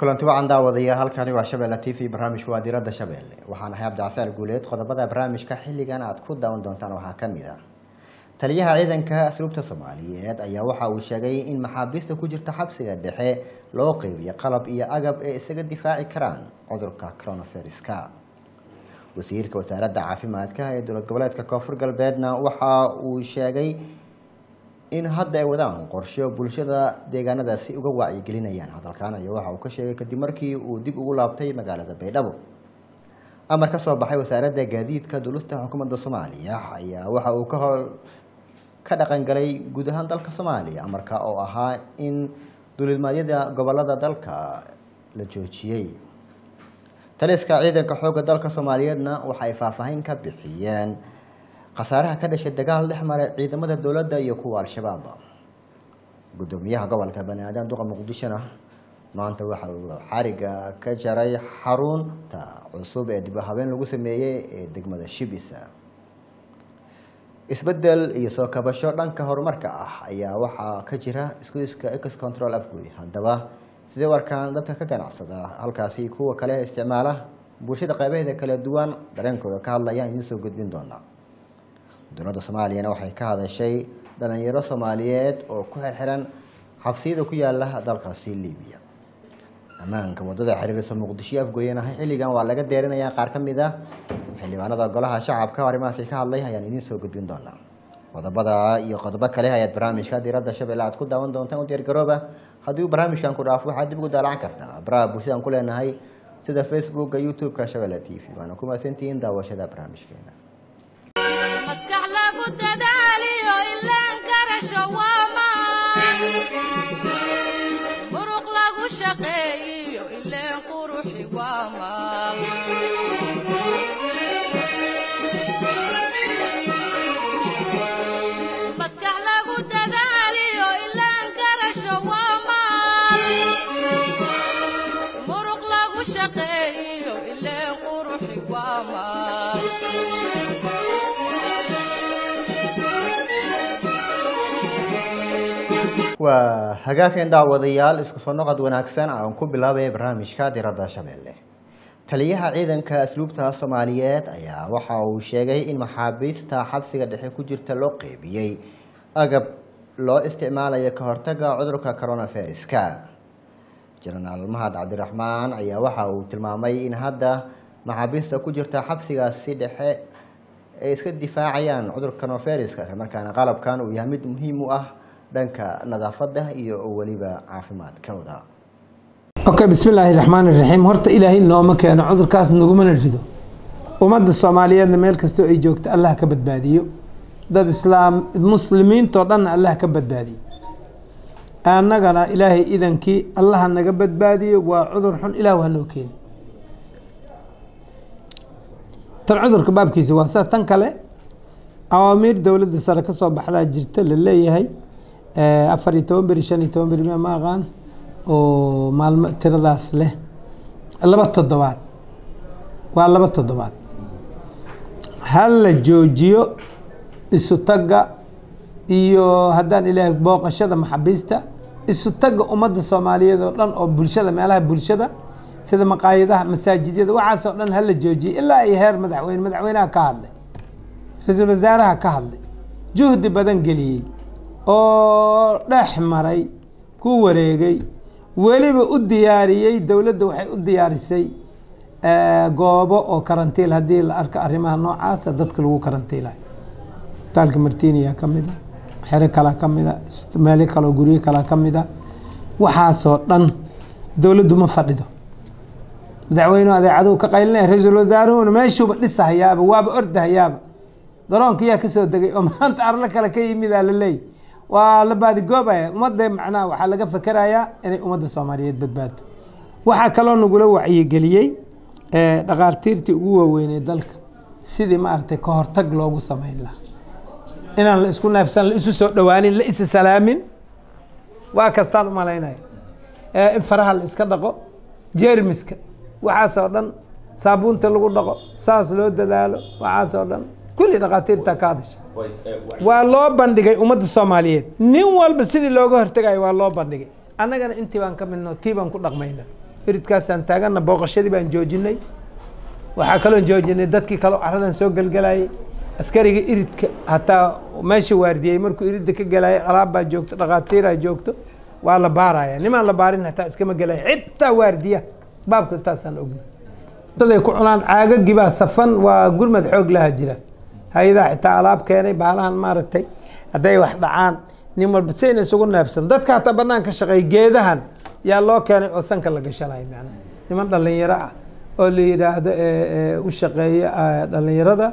kulanti wacan daawadayaal halkani waa shabeelle t v barnaamijku waa diradda shabeelle waxaan ahay cabdicasaar guuleed qodobada barnaamijka xilligan aad ku daawan doontaan waxaa ka mid ah taliyaha ciidanka asluubta soomaaliyeed ayaa waxa uu sheegay in maxaabiista ku jirta xabsiga dhexe loo qeybiyo qalab iyo agab ee isaga difaaci karaan cudurka coronaviruska wasiirka wasaaradda caafimaadka ee dowlad goboleedka koonfur galbeedna waxa uu sheegay in hadda ay wadaan qorsho bulshada deegaanadaasi uga wacyigelinayaan hadalkan ayaa waxa uu ka sheegay kadib markii uu dib ugu laabtay magaalada baydhabo amar ka soo baxay wasaaradda gaadiidka dulista xukuumadda soomaaliya ayaa waxa uu ka hor ka dhaqangalay guud ahaan dalka soomaaliya amarka oo ahaa in duulimadyada gobolada dalka la joojiyey taliska ciidanka xoogga dalka soomaaliyeedna waxay faahfaahin ka bixiyeen khasaaraha ka dhashay dagaal dhex maray ciidamada dowladda iyo kuwa al-shabaab guddoomiyaha gobolka bani aadan duqa muqdishona maanta waxa uu xariga ka jaray xarunta cusub ee dib habeen lagu sameeyey ee degmada shibisa isbedel iyo soo kabasho dhanka horumarka ah ayaa waxaa ka jira iskuiska ex control afgoy haddaba sidee warkaan dadka ka ganacsada halkaasi kuwa kale isticmaala bulshada qeybaheeda kala duwan dareenkooda ka hadlayaan idiin soo gudbin doonaa dowladda soomaaliyana waxay ka hadashay dhalinyaro soomaaliyeed oo ku xirxiran xabsiyada ku yaala dalkaasi libiya ammaanka wadada xiriirisa muqdisho afgooyanahay xilligan waa laga deerinayaa qaar ka mid a xildhibaanada golaha shacabka arrimahaasi ka hadlay ayaan idiin soo gudbin doonaa qodobada iyo qodobo kale ayaad barnaamijka diiradda shabeelle aad ku daawan doontaan u diyaargarooba haddii uu barnaamijkan ku dhaafo waxaad dib ugu daalacan kartaa baraha bulshadaan ku leenahay sida facebooka youtube-ka shabeelle t v waana ku mahadsantihiin daawashada barnaamijkeena maskax lagu dadaaliyo ilaan karasho waa maan muruq lagu shaqeeyiyo ileen quruxi waa maal maskax lagu dadaaliyo ilaan karasho waa maal muruq lagu shaqeeyiyo ileen quruxi waa maal waa hagaageen daawadayaal isku soo noqod wanaagsan aan ku bilaabaya barnaamijka diradda shabeelle taliyaha ciidanka asluubta soomaaliyeed ayaa waxa uu sheegay in maxaabiista xabsiga dhexe ku jirta loo qeybiyey agab loo isticmaalayo ka hortaga cudurka coronaviruska jenaraal mahad cabdiraxmaan ayaa waxa uu tilmaamay in hadda maxaabiista ku jirta xabsigaasi dhexe ay iska difaacayaan cudurka coronaviruska islamarkaana qalabkan uu yahay mid muhiim u ah dhanka nadaafada iyo weliba caafimaadkooda okay bismillaahi raxmaan iraxiim horta ilaahay nooma keeno cudurkaas nagumana rido ummadda soomaaliyeedna meel kastoo ay joogto allah ka badbaadiyo dad islaam muslimiintoo dhanna allah ka badbaadiyo annagana ilaahay idankii allaha naga badbaadiyo waa cudur xun ilaah waa noo keeni tan cudurka baabkiisa waa sa tan kale awaamiir dowladda sare kasoo baxdaa jirta la leeyahay afar iyo toban beri shan iyo toban beri ma aqaan oo maalmo tiradaas leh laba toddobaad waa laba toddobaad ha la joojiyo isu tagga iyo haddaan ilaahay booqashada maxabiista isu tagga ummadda soomaaliyeed oo dhan oo bulshada meelaha bulshada sida maqaayadaha masaajidyada waxaasoo dhan hala joojiyo ilaa ay heer madaxweyne madaxweynaha ka hadlay ra-iisul wasaaraha ka hadlay juhdi badan geliyey oo dhex maray ku wareegay weliba u diyaariyey dowladda waxay u diyaarisay goobo oo karantiil haddii la arko arrimaha noocaasa dadka lagu karantiilayo isbitaalka martiniya ka mid a xero kalaa ka mid a meelo kaleo guryo kalaa ka mid a waxaasoo dhan dowladdu ma fadhido madaxweynuhu adeecaduhu ka qaylinaya ra-iisul wasaaruhuna meeshuuba dhisahayaaba waaba ordahayaaba garoonka yaa kasoo degay oo maanta arlo kale ka yimidaa la leeyay waa la baadigoobaya ummadda macnaha waxaa laga fakerayaa inay ummadda soomaaliyeed badbaado waxaa kaloo nagula wacyigeliyey dhaqaartiirtii ugu waaweynay dalka sidii maaragtay ka hortag loogu sameyn lahaa inaan la isku neefsan la isu soo dhawaanin la isa salaamin waa kastaan umalaynaya in faraha la iska dhaqo jeermiska waxaasoo dhan saabuunta lagu dhaqo saas loo dadaalo waxaasoo dhan kulli dhaqaatiirta ka hadasha waa loo bandhigay ummadda soomaaliyeed nin walba sidii looga hortegayo waa loo bandhigay annagana intii baan ka midno tii baan ku dhaqmayna iridkaasaan taagana booqashadii baan joojinay waxaa kaloon joojinay dadkii kaleo caradan soo gelgelayay askariga iridka hataa meesha waardiyey markuu iridda ka gelayay alaabbaa joogto dhakhaatiiraa joogto waa la baaraya nimaan la baarin hataa iskama gelaya xitaa waardiya baabka taasaan ogna daday ku cunaan caagagii baa safan waa gurmad xoog laha jira hay-adaa xitaa alaab keenay baalahan maaragtay hadday wax dhacaan nin walba sayna isugu neefsan dadka hataa banaan ka shaqeey geedahan yaa loo keenay oo sanka la gashanayo macnaha niman dhalinyaro ah oo la yidhaahdo u shaqeeya dhalinyarada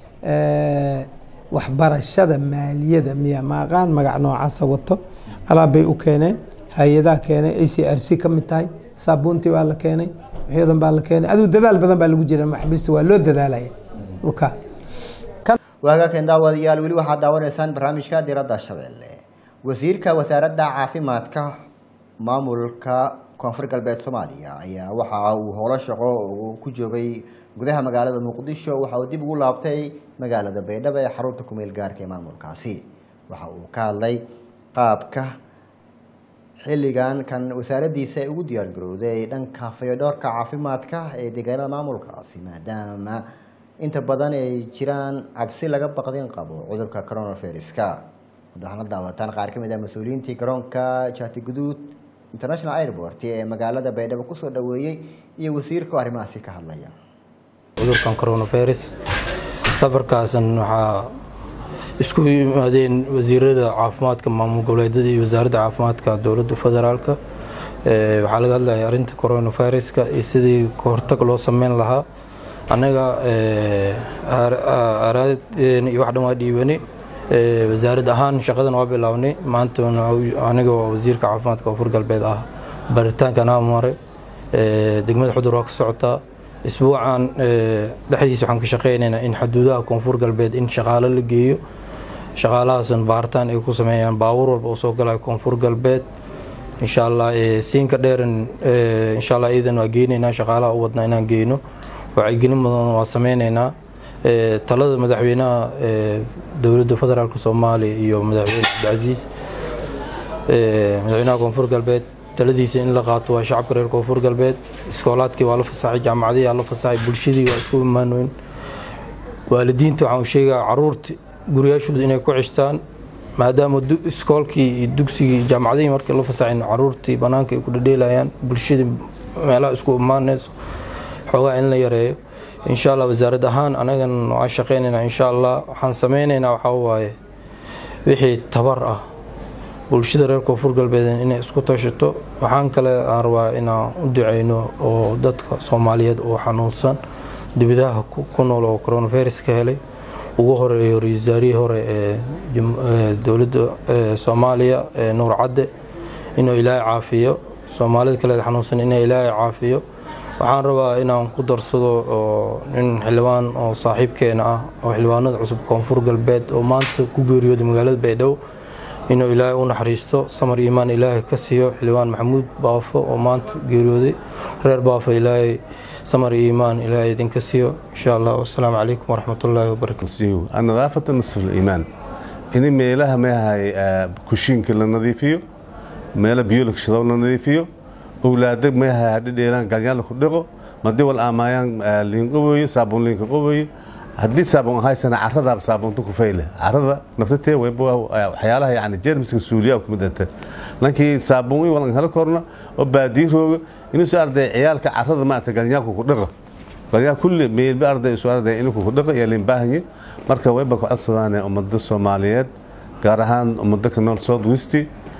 waxbarashada maaliyada miya maaqaan magac noocaasa wato alaab bay u keeneen hay-adaa keenay a c r c ka mid tahay saabuuntii baa la keenay wixii dhan baa la keenay adigu dadaal badan baa lagu jira maxbista waa loo dadaalaya dhulka waagaakan daawadayaal weli waxaad daawanaysaan barnaamijka diradda shabeelle wasiirka wasaaradda caafimaadka maamulka koonfur galbeed soomaaliya ayaa waxa uu howlo shaqo uu ku joogay gudaha magaalada muqdisho waxa uu dib ugu laabtay magaalada baydhabo ee xarunta kumeel gaarka ee maamulkaasi waxa uu ka hadlay qaabka xilligan kan wasaaraddiisa ay ugu diyaargarowday dhanka fayodhoorka caafimaadka ee deegaanada maamulkaasi maadaama inta badan ay jiraan cabsi laga baqdin qabo cudurka coronaviruska waxaana daawataan qaar ka mid ah mas-uuliyiintii garoonka jaati guduud international airport ee magaalada baydhabo kusoo dhaweeyey iyo wasiirka oo arrimahaasi ka hadlaya cudurkan coronavirus safarkaasan waxaa isku yimaadeen wasiirada caafimaadka maamul goboleedyada iyo wasaaradda caafimaadka dowladda federaalka waxaa laga hadlaya arrinta coronaviruska iyo sidii kahortag loo sameyn lahaa annaga araadeen iyo wax dhan waa dhiibani wasaarad ahaan shaqadan waa bilaabnay maanta aniga waa wasiirka caafimaadka koonfur galbeed ah baritaankan aa maray degmada xudur waa ka socotaa isbuucan dhexdiisa waxaan ka shaqeynaynaa in xuduudaha koonfur galbeed in shaqaalo la geeyo shaqaalahaasan baaritaan ay ku sameeyaan baabuur walba oo soo galaya koonfur galbeed insha allah siinka dheeran insha allah iidan waa geynaynaa shaqaalaha u wadnaa inaan geyno wacyigelin badan waa sameyneynaa talada madaxweynaha dowladda federaalk soomaaliya iyo madaxweyne cabdicasiis madaxweynaha koonfur galbeed taladiisa in la qaato waa shacabka reer koonfur galbeed iskoolaadkii waa la fasaxay jaamacadihii waa la fasaxay bulshadii waa isku imaanoyn waalidiinta waxaan sheegaa caruurta guriyaashooda inay ku cishtaan maadaama iskoolkii iyo dugsigii iyo jaamacadihii markii la fasaxayn caruurtii banaanka ay ku dhadheelayaan bulshadii meelaha isku imaanayso xoogaa in la yareeyo insha allah wasaarad ahaan anagan waan shaqeynaynaa insha allah waxaan sameyneynaa waxaa waaye wixii tabar ah bulshada reer koonfur galbeed inay isku tashato waxaan kale rabaa inaan u duceyno oo dadka soomaaliyeed oo xanuunsan dibidaha ku nool oo coronavirus ka helay ugu horeeyo ra-iisaarihii hore ee dowladda soomaaliya ee nuur cadde inuu ilaahay caafiyo soomaalida kaleed xanuunsan inay ilaahay caafiyo waxaan rabaa inaan ku darsado oo nin xildhibaan oo saaxiibkeena ah oo xildhibaanada cusub koonfur galbeed oo maanta ku geeriyooday magaalada baydhabo inuu ilaahay u naxariisto samar iimaan ilaahay ka siiyo xildhibaan maxamuud baafo oo maanta geeriyooday reer baafo ilaahay samar iimaan ilaahay idinka siiyo insha allah wasalaamu calaykum waraxmatullaahi wabarakatu النظافة نصف الإيمان إن ميلها ما هي كوشين كلا نظيفيو ميلا بيولك شلون نظيفيو أولادك ما هي هذي ديران قال خدقو ما دي والآمايان لين قوي صابون لين قوي haddii saabuun haysana caradaaba saabuunta ku fayle carada naftatee wayba waxyaalaha yani jeermiska suuliyaa ku midata lankii saabuun walan helo korna oo baadii rooga inuusu arday ciyaalka carada maarata ganyaalku ku dhaqa ganyaal kulli meelba arday isu arday inuu ku dhaqa iyo limbaahanyi marka wayba ku codsadaan ummada soomaaliyeed gaar ahaan ummada ka nool south west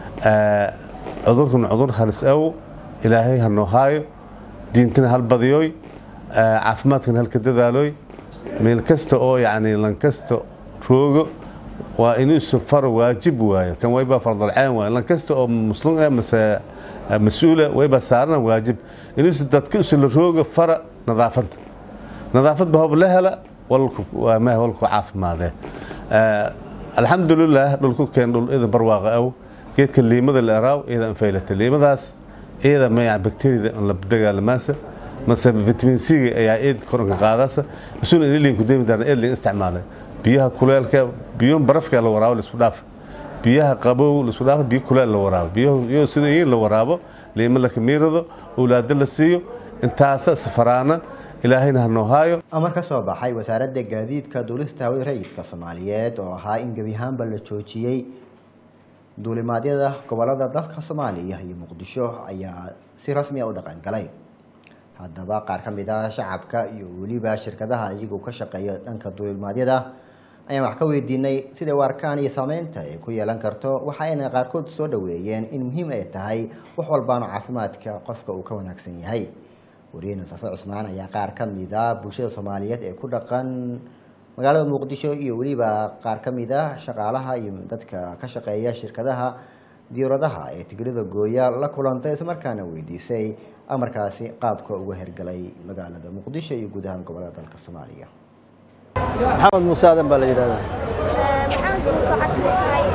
cudurkan cudur halis aw ilaahay ha noo haayo diintana hal badiyooy caafimaadkana halka dadaalooy meel kasta oo yani lankasta roogo waa inuu isu faro waajib waayo kan wayba fardalceen waayo lankasta oo muslim eh mase mas-uula wayba saarana waajib inuu isu dadka isu la roogo fara nadaafadda nadaafadba hob la hela walku ma walku caafimaadee alxamdulilah dhulku keen dhul ida barwaaqa aw geedka liimada la eraaw iyada anfaylata liimadaas iyada ma bakteriyada la dagaalamaasa mase vitamin c ayaa eed koranka qaadasa isuna inilin ku deemi darna eed lin isticmaalay biyaha kuleelka biyo barafka la waraawo isku dhaaf biyaha qabow laisku dhaafo biyo kuleel la waraabo biyo sida in la waraabo liimo la kamiirado owlaado la siiyo intaasa safaraana ilaahayna ha noo haayo amar ka soo baxay wasaaradda gaadiidka duulista hawada rayidka soomaaliyeed oo ahaa in gebi ahaanba la joojiyey duulimaadyada gobolada dalka soomaaliya iyo muqdisho ayaa si rasmi a u dhaqan galay haddaba qaar ka mid ah shacabka iyo weliba shirkadaha iyagu ka shaqeeya dhanka duulimaadyada ayaan wax ka weydiinay siday u arkaan iyo saameynta ay ku yeelan karto waxa ayna qaarkood soo dhaweeyeen in muhiim ay tahay wax walbaana caafimaadka qofka uu ka wanaagsan yahay wariye safe cusmaan ayaa qaar ka mid a bulshada soomaaliyeed ee ku dhaqan magaalada muqdisho iyo weliba qaar ka mid a shaqaalaha iyo dadka ka shaqeeya shirkadaha diyauradaha ee tigirada gooya la kulantay islamarkaana weydiisay amarkaasi qaabka uga hergalay magaalada muqdisho iyo guud ahaan gobolada dalka soomaaliya maxamed muuse aadan baa la yidhahdaa maxamed muuse waxaad ka mid tahay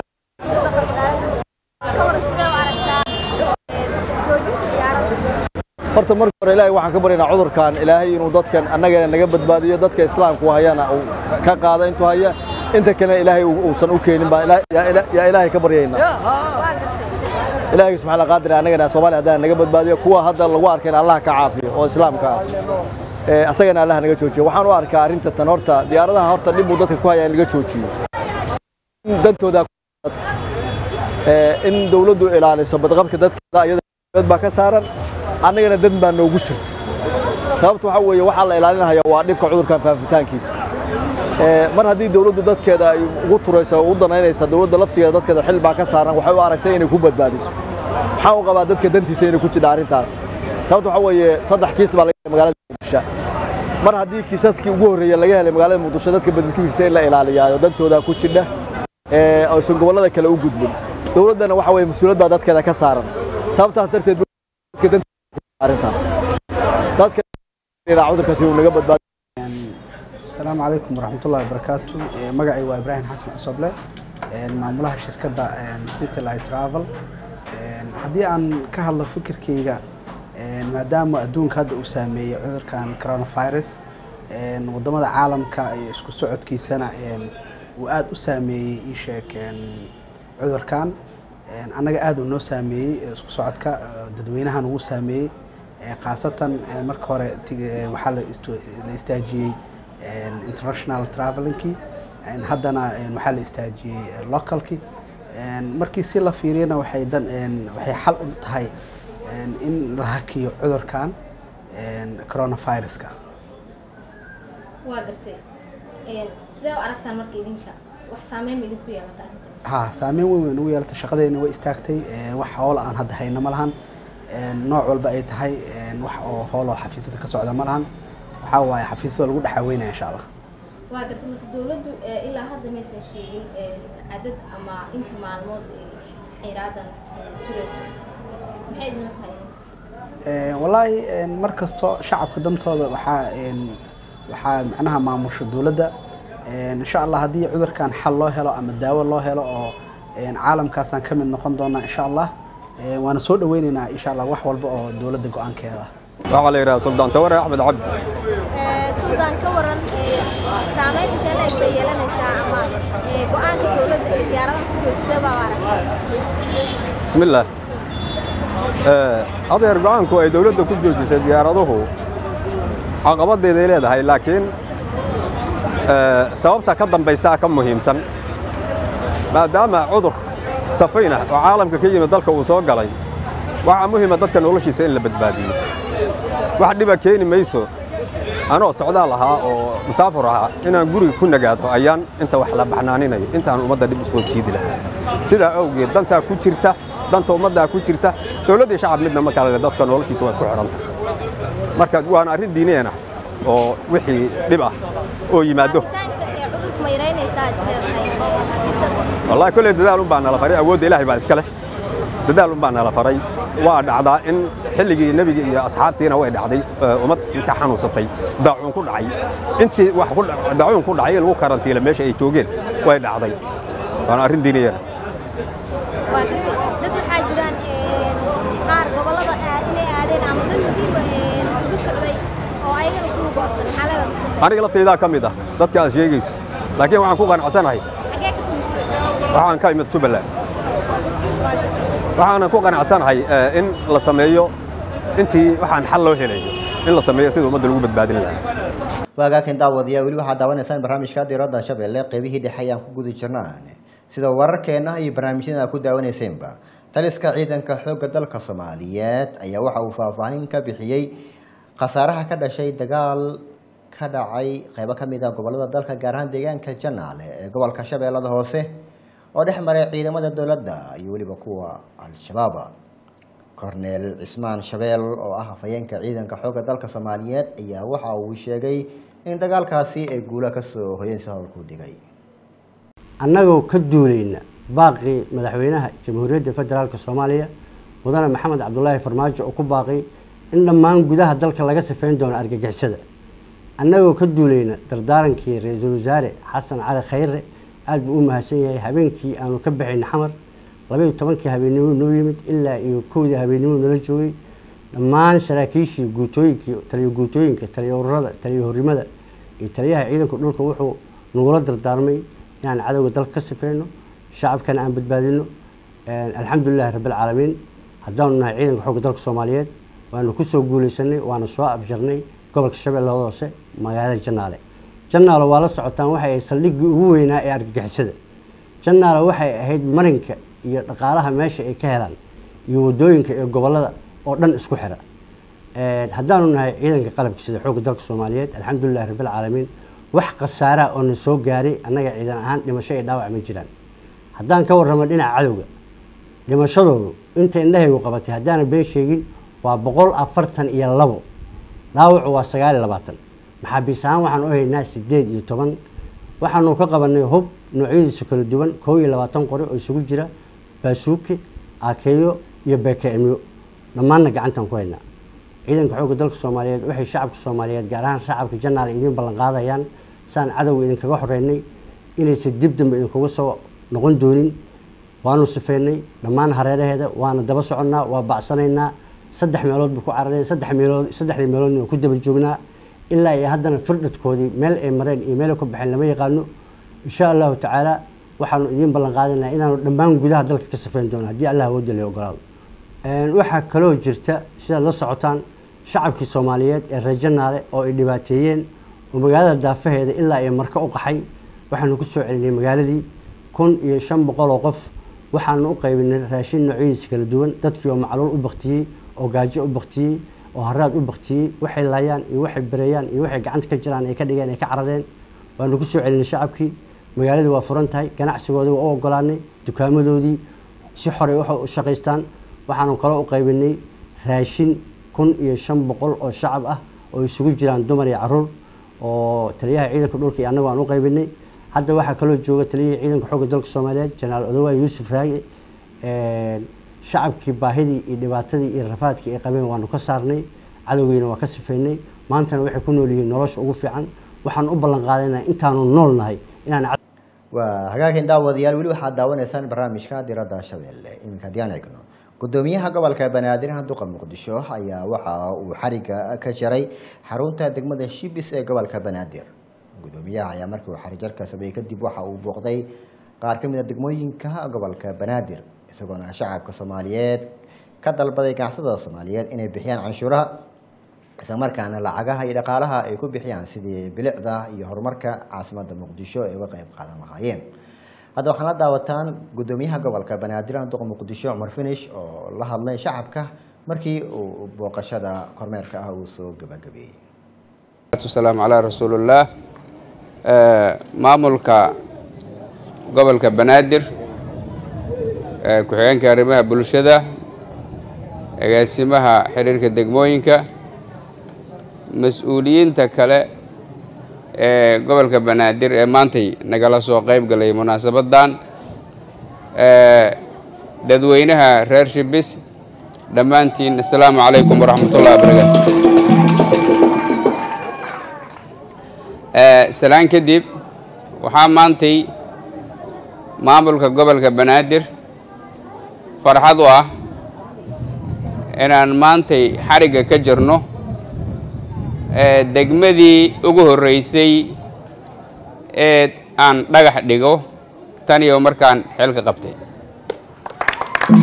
ka waran sidee u aragtaa joojinta diyaaradda horta marka hore ilaahay waxaan ka baryaynaa cudurkan ilaahay inuu dadkan annagana naga badbaadiyo dadka islaamku hayana uu ka qaada intuu haya inta kalena ilaahay uusan u keenin baa yaa ilaahay ka baryaynaa waa gartay ilaahay subxaana qaadir annagana soomaaliya haddana naga badbaadiyo kuwa hadda lagu arkayna allah ka caafiyo oo islaamka ah ee asagana allah naga joojiyo waxaan u arkaa arrinta tan horta diyaaradaha horta dhib uu dadka ku haya in laga joojiyo in dantooda dadka ee in dawladdu ilaaliso badqabka dadkeeda iyada dad baa ka saaran annagana dan baa noogu jirta sababta waxaa weeye waxaa la ilaalinaya waa dhibka cudurkan faafitaankiisa ee mar haddii dawladdu dadkeeda ay ugu turayso oo u danaynaysa dawladda laftigeeda dadkeeda xil baa ka saaran waxay u aragtay inay ku badbaadiso maxaa u qabaa dadka dantiisa inay ku jidha arrintaas sababta waxaa weeye saddex kiis baa laga helay magaalada muqdisho mar haddii kiisaskii ugu horreeya laga helay magaalada muqdisho dadka badadkiisa in la ilaaliyaayo dantooda ku jidha ee aysan gobollada kale u gudbin dawladdana waxa weeye mas-uuliyad baa dadkeeda ka saaran sababtaas darteed dadka dantiisa arrintaas dadka cudurkaasi uu naga badbaadi asalaamu calaykum waraxmatullahi wabarakaatu Eh, magacay waa ibraahim xasan cusoble eh, maamulaha shirkadda eh, city light travel Eh, haddii aan ka hadlo fikirkeyga eh, maadaama adduunka hadda uu saameeyey cudurkan coronavirus eh, wadamada caalamka iyo isku socodkiisana eh, uu aada u saameeyey ii sheeg eh, cudurkan Eh, annaga aada uu noo saameeyey eh, isku socodka eh, dadweynahan ugu saameeyey Eh, khaasatan eh, marka hore tig- eh, waxaa la istu- la istaajiyey eh, international travelingkii Eh, haddana eh, waxaa la istaajiyey eh, localkii Eh, markii si la fiiriyana waxay dan eh, waxay xal u tahay eh, in la hakiyo cudurkan eh, coronaviruska waa gartay sidee u aragtaan marka idinka wax saameyn ma idinku yeelata arrintan ha saameyn weyn weyn ugu yeelatay shaqadeena way istaagtay Eh, wax hoola aan hadda hayno ma lahan Eh, nooc walba ay tahay eh, wax oo hool oo xafiisyada ka socda ma lahan waxaa waaye xafiisyada lagu dhexaweynaya insha allah waa gartay marka dawladdu eh, ilaa hadda maysan sheegin eh, cadad ama inta maalmood ay xayraadan turayso maxay idinla tahay Eh, wallaahi eh, mar kasto shacabka dantooda waxaa eh, waxaa macnaha maamusha dowladda Eh, insha allah haddii cudurkan xal loo helo ama daawo loo helo oo eh, caalamkaasaan ka mid noqon doonaa insha allah Eh, waana soo dhaweyneynaa insha allah wax walba oo dowladda go-aankeeda ah waxaa la yidhaha suldaan taware axmed cabdi suldaan ka waran saameyn intee la eg bay yeelanaysaa ama go-aanka dowladda ee diyaaradaha ku jooga sidee baa u aragtaa bismillaah adeer go-aanku ay dowladda ku joojisay diyaaraduhu caqabaddeeday leedahay laakiin eh, sababta ka dambaysaa ka muhiimsan maadaama cudur safayn ah oo caalamka ka yimid dalka uu soo galay waxaa muhiima dadka noloshiisa in la badbaadiyo wax dhiba keeni mayso anoo socdaal ahaa oo musaafur ahaa inaan guriga ku nagaado ayaan inta wax la baxnaaninayo intaan ummadda dhib usoo jiidi lahaa sidaa awgeed dantaa ku jirta danta ummaddaa ku jirta dowladdii shacab midna ma kale le dadka noloshiisa waa isku xidhanta marka waana arrin diiniyana oo wixii dhib ah oo yimaado Taanka ee cudurka ma yaraynaysaa isleedahay haddii sidaas wallahi kolley dadaal un baa nala faray awoodda ilaahay baa iska leh dadaal un baa nala faray waa dhacdaa in xilligii nebiga iyo asxaabtiina way dhacday eh, ummad inta xanuunsatay daacuun ku dhacay intii wax ku dha- daacuun ku dhacay in lagu karantiila meesha ay joogeen way dhacday waana arrin diiniyana waa gartay dad waxaa jiraan ee, qaar gobollada aad inay aadeen ama dad muhiima ugu socday oo ayagana ku lugoosan maxaa leedahay aniga laftaydaa ka mid ah dadka aad sheegayso laakiin waxaan ku qanacsanahay xagee ka timid waxaan ka imid jubbaland waxaanan ku qanacsanahay eh, in la sameeyo intii waxaan xal loo helayo in la sameeyo sida ummadda lagu badbaadin lahaa waagaakan daawadiya weli waxaad daawanaysaan barnaamijka diiradda shabeelle qeybihii dhexe ayaan ku guda jirnaan sida wararkeena iyo barnaamijyada aad ku daawanaysaenba taliska ciidanka xoogga dalka soomaaliyeed ayaa waxa uu faahfaahin ka bixiyey khasaaraha ka dhashay dagaal ka dhacay qeybo ka mid ah gobolada dalka gaar ahaan deegaanka janaale ee gobolka shabeellada hoose oo dhex maray ciidamada dowladda iyo weliba kuwa al-shabaab korneel cismaan shabeel oo ah hafayeenka ciidanka xoogga dalka soomaaliyeed ayaa waxa uu sheegay in dagaalkaasi ay guulo kasoo hoyeensi howlku dhigay annagoo ka duulayna baaqii madaxweynaha jamhuuriyadda federaalk soomaaliya mudane maxamed cabdulaahi farmaajo oo ku baaqay in dhammaan gudaha dalka laga sifeyn doono argagixisada annagoo ka duulayna dardaarankii ra-iisul wasaare xasan cali khayre aada buu u mahadsan yahay habeenkii aanu ka baxayna xamar labaiyo tobankii habeennimo noo yimid ilaa iyo kowdii habeennimo nala joogay dhammaan saraakiishii guutooyinkii taliyo guutooyinka taliyo ururada taliyo horimada iyo taliyaha ciidanka dhulka wuxuu nagula dardaarmay inaan cadowga dalka ka sifeyno shacabkana aan badbaadino alxamdulilahi rabbilcaalamiin haddaanu nahay ciidanka xoogga dalka soomaaliyeed waanu kusoo guuleysanay waana soo afjarnay gobolka shabeellada hoose magaalada janaale janaale waa la socotaan waxay ahayd saldhiggii ugu weynaa ee argagixisada janaale waxay ahayd marinka iyo dhaqaalaha meesha ay ka helaan iyo wadooyinka ee gobolada oo dhan isku xira haddaanu nahay ciidanka qalabka sida xoogga dalka soomaaliyeed alxamdulilahi rabbilcaalamiin wax khasaaraa oo na soo gaaray annaga ciidan ahaan dhimasho iyo dhaawac ma jiraan haddaan ka warramo dhinaca cadowga dhimashadoodu inta indhahaygu qabatay haddaana been sheegin waa boqol afartan iyo labo dhaawacu waa sagaal iyo labaatan maxaabiis ahaan waxaan u haynaa sideed iyo toban waxaanu ka qabanay hub noocyadiisa kala duwan koo iyo labaatan qori oo isugu jira baasuuki aakeeyo iyo bekeemyo dhammaanna gacantaan ku haynaa ciidanka xoogga dalka soomaaliyeed waxay shacabka soomaaliyeed gaar ahaan shacabka janaal idiin ballan qaadayaan saan cadowga idinkaga xoreynay inaysan dib dambe idinkuga soo noqon doonin waanu sifeynay dhammaan hareeraheeda waana daba soconnaa waa bacsanaynaa saddex meelood buu ku carareen saddex meelood saddexdii meeloodna waan ku daba joognaa ilaa iyo haddana firdhadkoodii meel ay mareen iyo meel ay ka baxeen lama yaqaano insha allahu tacaala waxaanu idiin ballan qaadanaynaa inaanu dhammaan gudaha dalka ka sifeyn doono haddii allah awoodda la ogolaado waxaa kaloo jirta sidaad la socotaan shacabkii soomaaliyeed ee reer janaale oo ay dhibaateeyeen oo magaalada daafaheeda ilaa iyo marka u qaxay waxaanu ku soo celinay magaaladii kun iyo shan boqol oo qof waxaanu u qaybinay raashin noocyadiisa kala duwan dadkii oo macluul u baktiyey oo gaajo u baktiyey oo haraad u baktiyey waxay laayaan iyo waxay bereeyaan iyo waxay gacanta ka jiraan ay ka dhigeen ay ka carareen waanu ku soo celinay shacabkii magaaladii waa furan tahay ganacsigoodii waa u ogolaanay dukaamadoodii si xoray waxa u shaqaystaan waxaanu kaloo u qaybinay raashin kun iyo shan boqol oo shacab ah oo isugu jiraan dumar iyo caruur oo taliyaha ciidanka dhulka iyo annagu aan u qaybinay hadda waxaa kaloo jooga taliyihii ciidanka xoogga dalka soomaaliyeed jenaraal odowaay yuusuf raage shacabkii baahidii iyo dhibaatadii iyo rafaadkii ay qabeen waanu ka saarnay cadowgiina waa ka sifeynay maantana waxay ku nool yihiin nolosha ugu fiican waxaan u ballan qaadaynaa intaanu nool nahay inaan waa hagaagin daawadayaal weli waxaad daawanaysaan barnaamijka diradda shabeelle iminka haddii aan eegno gudoomiyaha gobolka banaadir duqa muqdisho ayaa waxa uu xariga ka jaray xarunta degmada shibis ee gobolka banaadir gudoomiyaha ayaa markii uu xarijarka sameeyey kadib waxa uu booqday qaar ka mid a degmooyinka gobolka banaadir isagoona shacabka soomaaliyeed ka dalbaday ganacsatada soomaaliyeed inay bixiyaan canshuuraha islamarkaana lacagaha iyo dhaqaalaha ay ku bixiyaan sidii bilicda iyo horumarka caasimadda muqdisho ay uga qeyb qaadan lahaayeen hadda waxaan la daawataan gudoomiyaha gobolka banaadir duqa muqdisho cumar finish oo la hadlay shacabka markii uu booqashada kormeerka ah uu soo gabagabeeyey salaamu calaa rasuulillaah maamulka gobolka banaadir ku-xigeenka arrimaha bulshada agaasimaha xiriirka degmooyinka mas-uuliyiinta kale ee gobolka banaadir ee maantay nagala soo qayb galay munaasabaddan dadweynaha reer shibis dhammaantiin assalaamu calaykum waraxmatullahi wabarakaatu salaan kadib waxaa maantay maamulka gobolka banaadir farxad u ah inaan maantay xarigga ka jirno degmadii ugu horreysay ee aan dhagax dhigo tan iyo markaan xeelka qabtay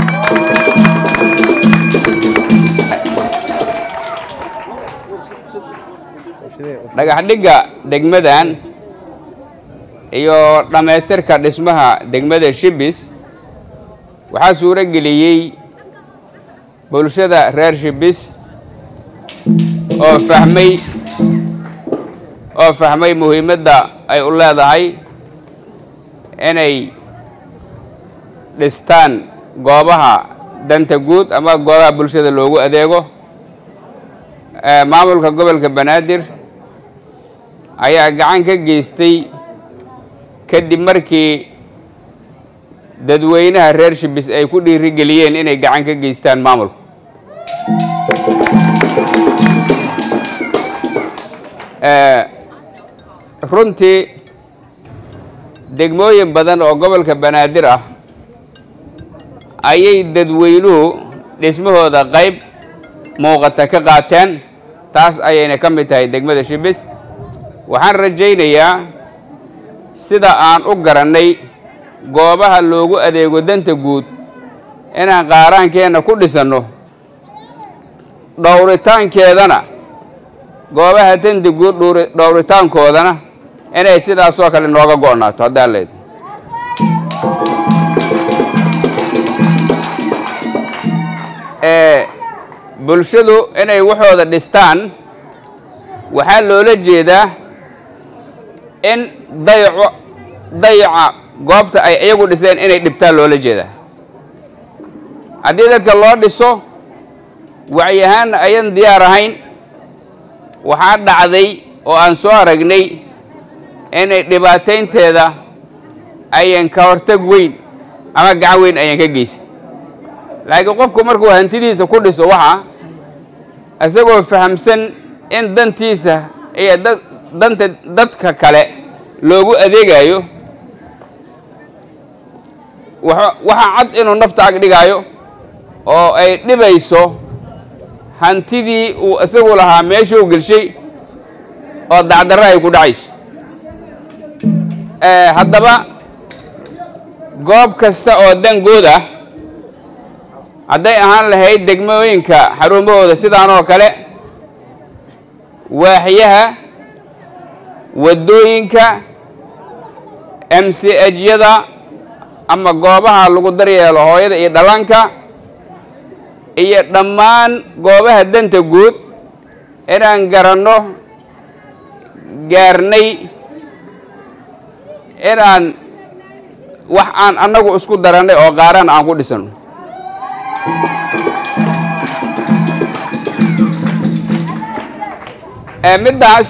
dhagax dhigga degmadan iyo dhammaystirka dhismaha degmada shibis waxaa suuro geliyey bulshada reer shibis oo fahmay oo fahmay muhiimadda ay u leedahay inay dhistaan goobaha danta guud ama goobaha bulshada loogu adeego maamulka gobolka banaadir ayaa gacan ka geystay kadib markii dadweynaha reer shibis ay ku dhiirigeliyeen inay gacan ka geystaan maamulka runtii degmooyin badan oo gobolka banaadir ah ayay dadweynuhu dhismahooda qayb muuqata ka qaateen taas ayayna ka mid tahay degmada shibis waxaan rajaynayaa sida aan u garannay goobaha loogu adeego danta guud inaan qaaraankeenna ku dhisanno dhowritaankeedana goobaha danta guud dhowritaankoodana inay sidaasoo kale nooga go'naato haddaan leed bulshadu inay waxooda dhistaan waxaa loola jeedaa in dayaco dayaca goobta ay iyagu dhiseen inay dhibtaan loola jeedaa haddii dadka loo dhiso wacyahaanna ayan diyaar ahayn waxaa dhacday oo aan soo aragnay inay dhibaataynteeda ayan ka hortag weyn ama gacan weyn ayan ka geysan laakiin qofku markuu hantidiisa ku dhiso waxa isagoo fahamsan in dantiisa iyo da danta dadka kale loogu adeegayo waxaa cad inuu nafta ag dhigaayo oo ay dhibayso hantidii uu isagu lahaa meeshuu gelshay oo dacdarro ay ku dhacayso haddaba goob kasta oo dangood ah hadday ahaan lahayd degmooyinka xarumahooda sidaan oo kale waaxyaha waddooyinka m c hyada ama goobaha lagu daryeelo hooyada iyo dhallaanka iyo dhammaan goobaha danta guud inaan garanno gaarnay inaan wax aan annagu isku darannay oo qaaraan aan ku dhisanno middaas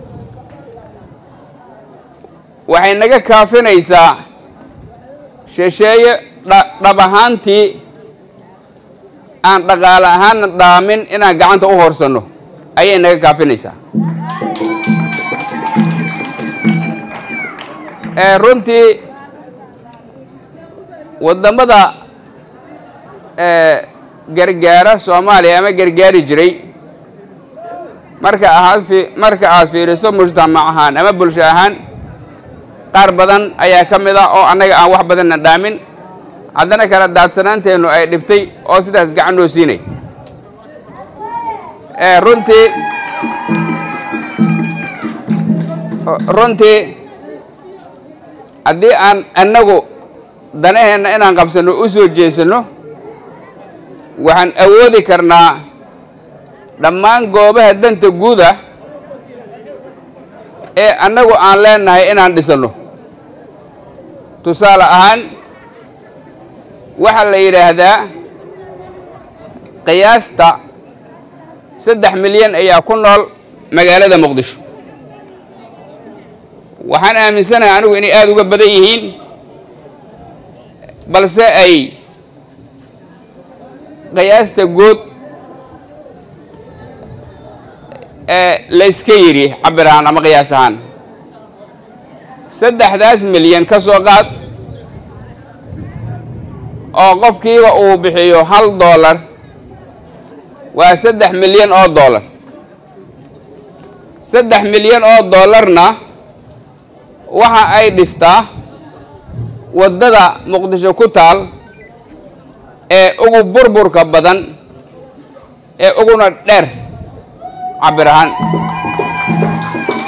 waxay naga kaafinaysaa shisheeye dhab ahaantii aan dhaqaale ahaanna dhaamin inaan gacanta u hoorsanno ayay naga kaafinaysaa runtii waddamada gargaara soomaaliya ama gargaari jiray marka aad marka aad fiiriso mujtamac ahaan ama bulsho ahaan qaar badan ayaa ka mid ah oo annaga aan wax badanna dhaamin haddana kala daadsanaanteennu ay dhibtay oo sidaas gacan noo siinay runtii runtii haddii aan annagu danaheenna inaan qabsanno u soo jeesanno waxaan awoodi karnaa dhammaan goobaha danta guud ah ee annagu aan leenahay inaan dhisanno tusaale ahaan waxaa la yidhaahdaa qiyaasta saddex milyan ayaa ku nool magaalada muqdisho waxaan aaminsanahay anigu inay aada uga badan yihiin balse ay qiyaasta guud ee layska yidhi cabir ahaan ama qiyaas ahaan saddexdaas milyan ka soo qaad oo qofkiiba uu bixiyo hal dollar waa saddex milyan oo dollar saddex milyan oo dollarna waxa ay dhistaa waddada muqdisho ku taal ee ugu burburka badan ee uguna dheer cabir ahaan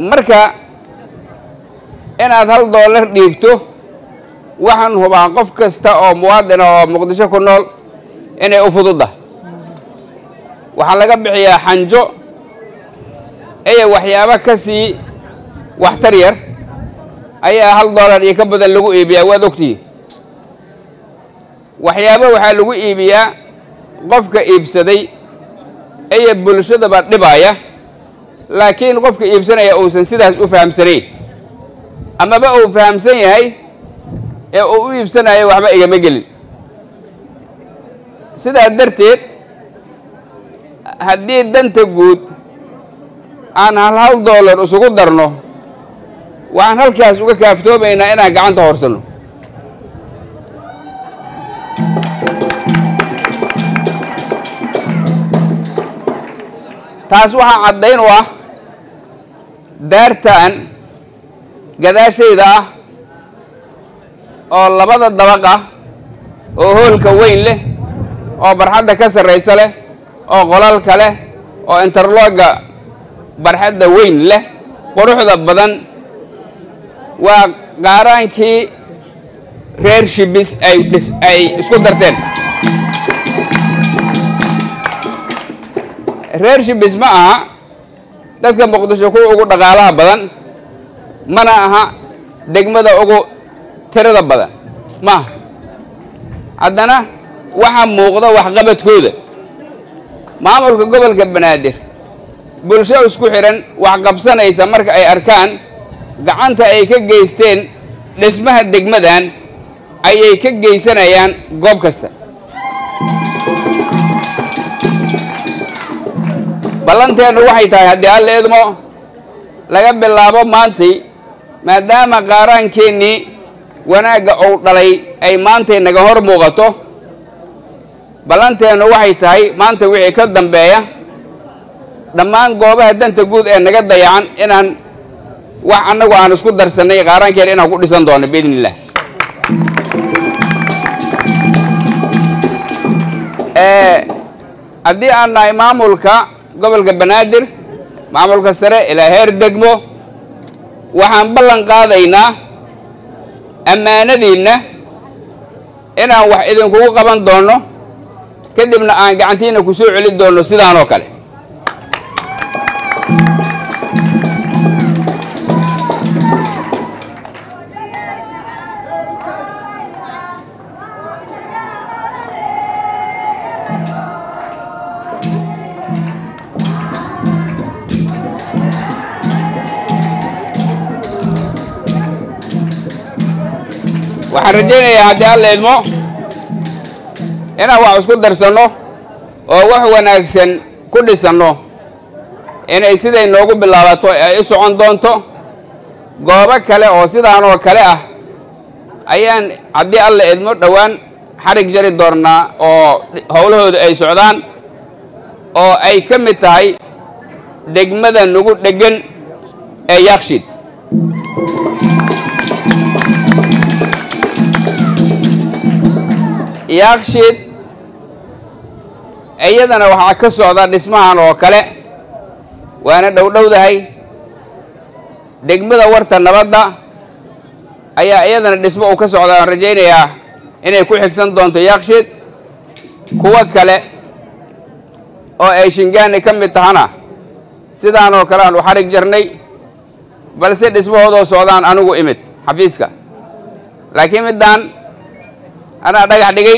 marka inaad hal doolar dhiibto waxaan hubaa qof kasta oo muwaadina oo muqdisho ku nool inay u fududdahay waxaa laga bixiyaa xanjo iyo waxyaabo ka sii waxtar yar ayaa hal doolar iyo ka badan lagu iibiyaa waad ogtihiin waxyaabo waxaa lagu iibiyaa qofka iibsaday iyo bulshadaba dhibaaya laakiin qofka iibsanaya uusan sidaas u fahamsanayn amaba uu fahamsan yahay ee uu u iibsanayo waxba igama gelin sidaa darteed haddii danta guud aan hal hal doolar isugu darno waxaan halkaas uga kaaftoomaynaa inaan gacanta horsanno taas waxaa caddayn u ah daartan gadaashayda ah oo labada dabaq ah oo hoolka weyn leh oo barxadda ka sarraysa leh oo qolalka leh oo interlooga barxadda weyn leh quruxda badan waa qaaraankii reer shibis ay dhis ay isku darteen reer shibis ma aha dadka muqdisho kuwa ugu dhaqaalaha badan mana aha degmada ugu tirada badan maaha haddana waxaa muuqda waxqabadkooda maamulka gobolka banaadir bulsho isku xidhan wax qabsanaysa marka ay arkaan gacanta ay ka geysteen dhismaha degmadan ayay ka geysanayaan goob kasta ballanteennu waxay tahay haddii alla idmo laga bilaabo maantay maadaama qaaraankeenii wanaagga uu dhalay ay maantay naga hor muuqato ballanteennu waxay tahay maanta wixii ka dambeeya dhammaan goobaha danta guud ee naga dayacan inaan wax annagu aan isku darsannay qaaraankeena inaan ku dhisan doono biidni illah haddii aan nahay maamulka gobolka banaadir maamulka sare ilaa heer degmo waxaan ballan qaadaynaa ammaanadiinna inaan wax idinkugu qaban doono kadibna aan gacantiina ku soo celin doono sidaan oo kale waxaan rajaynayaa haddii alla idmo inaan wax isku darsanno oo wax wanaagsan ku dhisanno inay siday noogu bilaabato ay u socon doonto goobo kale oo sidaan oo kale ah ayaan haddii alla idmo dhowaan xarig jari doonnaa oo howlahooda ay socdaan oo ay ka mid tahay degmada nagu dheggan ee yaakshid yaakshid iyadana waxaa ka socda dhismahan oo kale waana dhowdhowdahay degmada warta nabadda ayaa iyadana dhismo uu ka socda aan rajaynayaa inay ku xigsan doonto yaakshid kuwo kale oo ay shingaani ka mid tahana sidaan oo kale aan u xarig jarnay balse dhismahoodoo socdaan anigu imid xafiiska laakiin middaan anaa dhagax dhigay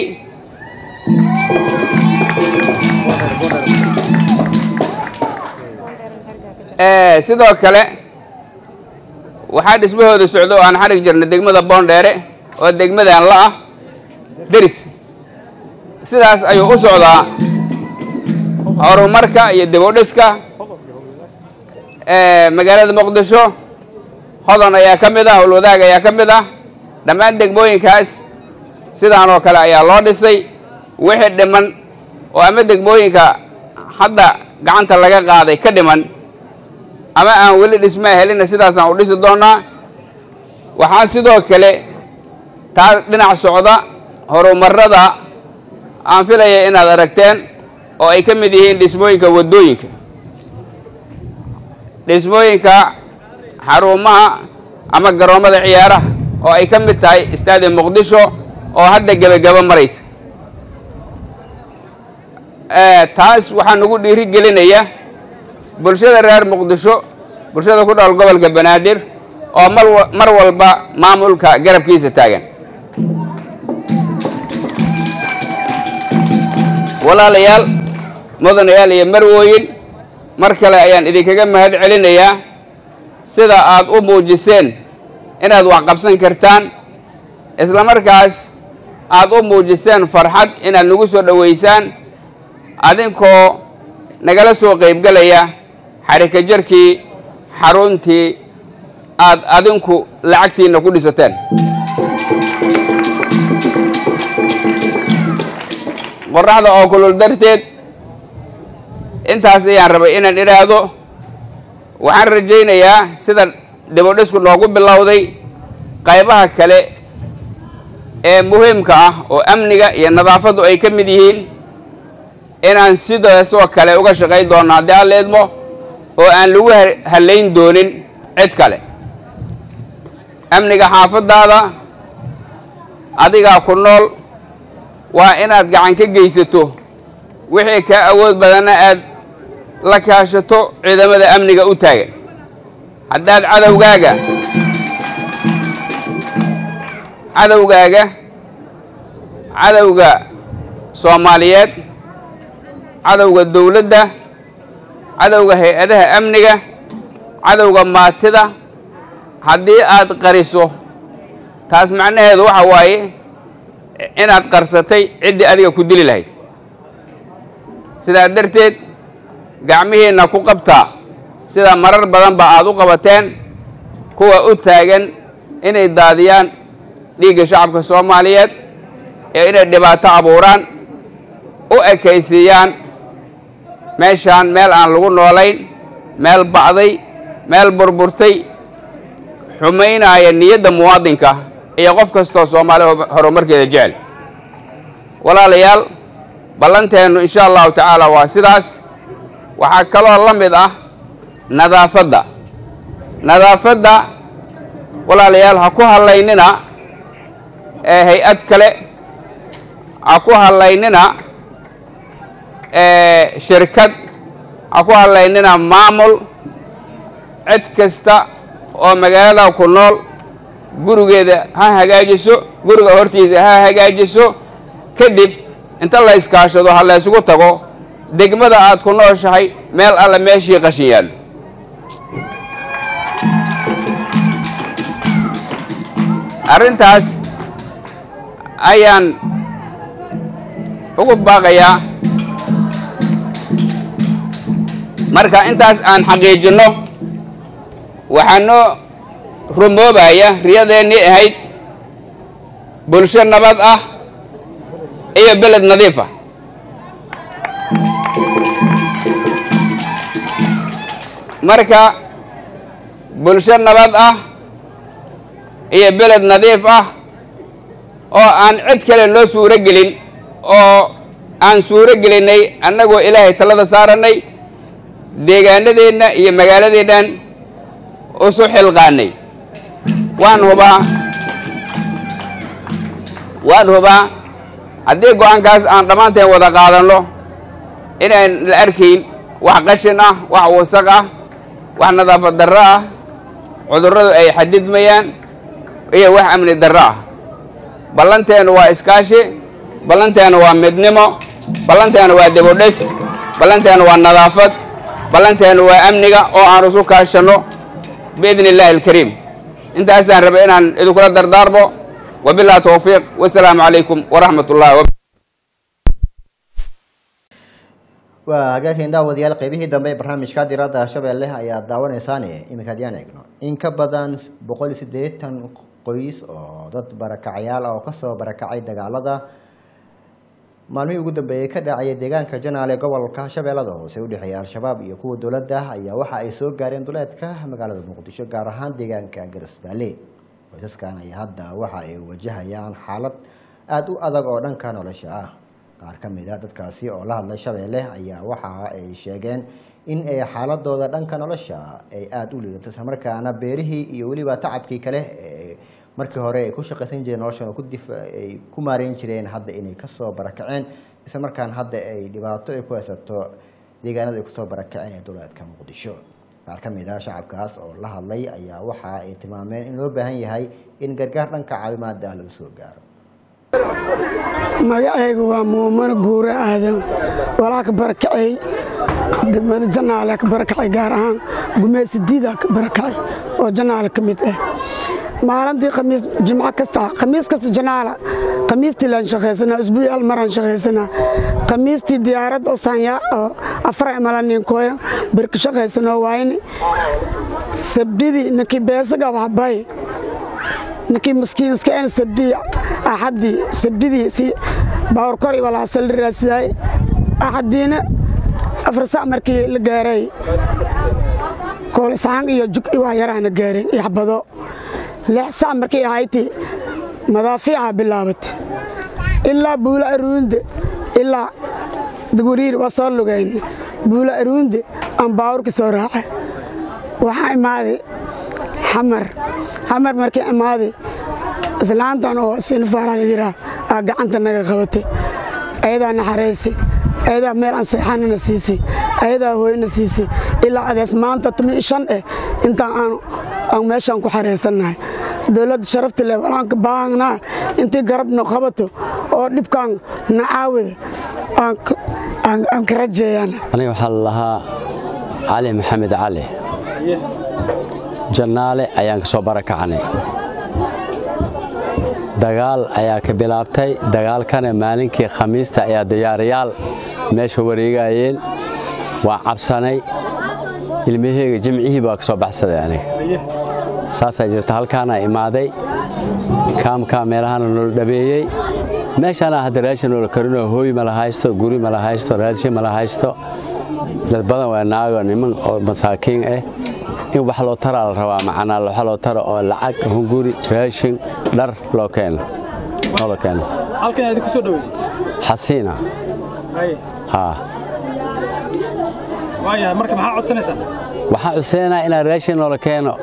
sidoo kale waxaa dhismahooda socdo oo aan xarig jirnay degmada boondheere oo degmadan la ah deris sidaas ayuu u socdaa horumarka iyo dibudhiska magaalada muqdisho hodan ayaa ka mid ah howlwadaag ayaa ka mid ah dhammaan degmooyinkaas sidaan oo kale ayaa loo dhisay wixii dhiman oo ama degmooyinka hadda gacanta laga qaaday ka dhiman ama aan weli dhismaa helina sidaasaan u dhisi doonaa waxaan sidoo kale taa dhinac socda horumarada aan filaya inaad aragteen oo ay ka mid yihiin dhismooyinka waddooyinka dhismooyinka xarumaha ama garoommada ciyaaraha oo ay ka mid tahay istaadi muqdisho oo hadda gebagabo maraysa taas waxaa nagu dhiiri gelinaya bulshada reer muqdisho bulshada ku nool gobolka banaadir oo mar mar walba maamulka garabkiisa taagan walaalayaal mudanayaal iyo marwooyin mar kale ayaan idinkaga mahad celinayaa sida aad u muujiseen inaad wax qabsan kartaan isla markaas aad u muujiseen farxad inaad nagu soo dhoweysaan adinkoo nagala soo qaybgelaya xarika jarkii xaruntii aad adinku lacagtiinna ku dhisateen qoraxda oo kulul darteed intaas ayaan rabay inaan idhaahdo waxaan rajaynayaa sida dhibodhisku noogu bilowday qaybaha kale ee muhiimka ah oo amniga iyo nadaafaddu ay ka mid yihiin inaan sidaasoo kale uga shaqayn doonno haddii aan leedmo oo aan lagu hallayn doonin cid kale amniga xaafaddaada adigaa ku nool waa inaad gacan ka geysato wixii kaa awood badanna aad la kaashato ciidamada amniga u taagan haddaad cadowgaaga cadowgaaga cadowga soomaaliyeed cadowga dowladda cadowga hay-adaha amniga cadowga maatida haddii aad qariso taas macnaheedu waxa waaye inaad qarsatay ciddii adiga ku dili lahayd sidaa darteed gacmihiinna ku qabtaa sida marar badanba aad u qabateen kuwa u taagan inay daadiyaan dhiigga shacabka soomaaliyeed ee inay dhibaato abuuraan u ekaysiiyaan meeshaan meel aan lagu noolayn meel ba'day meel burburtay xumaynaaya niyadda muwaadinka iyo qof kastoo soomaali horumarkeeda jecel walaalayaal ballanteennu insha allahu tacaala waa sidaas waxaa kaloo la mid ah nadaafadda nadaafadda walaalayaal ha ku hadlaynina ee hay-ad kale ha ku hadlaynina ee shirkad ha ku hadlaynina maamul cid kasta oo magaalada ku nool gurigeeda ha hagaajiso guriga hortiisa ha hagaajiso kadib inta la iskaashado ha la ysugu tago degmada aad ku nooshahay meel alle meeshii qashin yaallo arrintaas ayaan ugu baaqayaa marka intaas aan xaqiijinno waxaa noo rumoobaya riyadeennii ahayd bulsho nabad ah iyo beled nadiif ah marka bulsho nabad ah iyo beled nadiif ah oo aan cid kale noo suuro gelin oo aan suuro gelinay annagoo ilaahay talada saarannay deegaanadeenna iyo magaaladeennan usu xilqaanay waan hubaa waan hubaa haddii go-aankaas aan dhammaanteen wada qaadanno inaan la arkayn wax qashin ah wax wasaq ah wax nadaafad darro ah cudurradu ay xadidmayaan iyo wax amni darro ah ballanteennu waa iskaashi ballanteennu waa midnimo ballanteennu waa dibudhis ballanteennu waa nadaafad ballanteennu waa amniga oo aan isu kaashanno biidni illaahi alkariim intaasaan rabay inaan idinkula dardaarmo wabillahi towfiiq wasalaamu calaykum waraxmat ullahi wa waa hagaageen daawadayaal qeybihii dambe ee barnaamijka diradda shabeelle ayaa daawanaysaan iminka haddiyaan eegno in ka badan boqol iyo siddeetan qoys oo dad barakacayaal ah oo kasoo barakacay dagaalada maalmihii ugu dambeeyey ka dhacaya deegaanka janaale gobolka shabeellada hoose udhexeeya al-shabaab iyo kuwa dowladda ayaa waxa ay soo gaareen duleedka magaalada muqdisho gaar ahaan deegaanka garisbaale qoysaskan ayaa hadda waxa ay wajahayaan xaalad aada u adag oo dhanka nolosha ah qaar ka mid a dadkaasi oo la hadlay shabeelle ayaa waxa ay sheegeen in ay xaaladooda dhanka nolosha ay aada u liidato islamarkaana beerihii iyo weliba tacabkii kale ee markii hore ay ku shaqaysan jireen noloshan oo ku difa ay ku maareyn jireen hadda inay kasoo barakaceen islamarkaana hadda ay dhibaato ay ku haysato deegaanada ay kusoo barakaceen ee duleedka muqdisho qaar ka mid ah shacabkaas oo la hadlay ayaa waxa ay tilmaameen in loo baahan yahay in gargaar dhanka caawimaada laga soo gaaro magacaygu waa muumano guure aadan walaa ka barakacay degmada janaale ka barakacay gaar ahaan gumeysi diida ka barakacay oo janaale ka mid ah maalintii khamiis jimco kasta khamiis kasta janaala khamiistii laan shaqaysanaa usbuuci hal maraan shaqaysanaa khamiistii diyaarad oo saanyaa oo afar imala ninkooya birka shaqaysanoo waayne sabdidii ninkii beesaga waxbay ninkii maskiinska en sabdii axaddii sabdidii si baawrkor iyo walaasal raasiyaay axaddiina afar sac markii la gaaray koolisaan iyo jug waa yaraana gaareen iyo xabado lix sac markii ahayti madaafiica bilaabatay ilaa buula aruunde ilaa duguriir waa soo lugayn buula aruunde aan baawurka soo raacay waxaa imaaday xamar xamar markii imaaday islaantan oo sinfaara la yiraa aa gacanta naga qabatay ayadaa naxaraysay ayadaa meel aan seexanana siisay ayadaa hooyna siisay ilaa adees maanta tumi shan eh intaan aan aan meeshaan ku xaraysannahay dowladda sharafta leh walaanka baahangnaa intii garabna qabato oo dhibkaan nacaawida aan ka rajeeyaan aniga waxaa la lahaa cali maxamed cali jannaale ayaan ka soo barakacnay dagaal ayaa ka bilaabtay dagaalkana maalinkii khamiista ayaa diyaarayaal meesha wareegayeen waa cabsanay ilmaheyga jimcihii baa ka soo baxsaday aniga saasaa jirta halkaana imaaday kaamkaa meelahana noola dhabeeyey meeshaana hadda raashin noola karinoo hooy mala haysto guri mala haysto raashin mala haysto dad badan waa naago niman oo masaakiin ah in wax loo taraa la rabaa macnaa wax loo taro oo lacag hunguri raashin dhar loo keeno noola keeno halkan aad ku soo dhaweey xasiina haa waayahay marka maxaa codsanaysaa waxaan cuseenaa inaan raashin noola keeno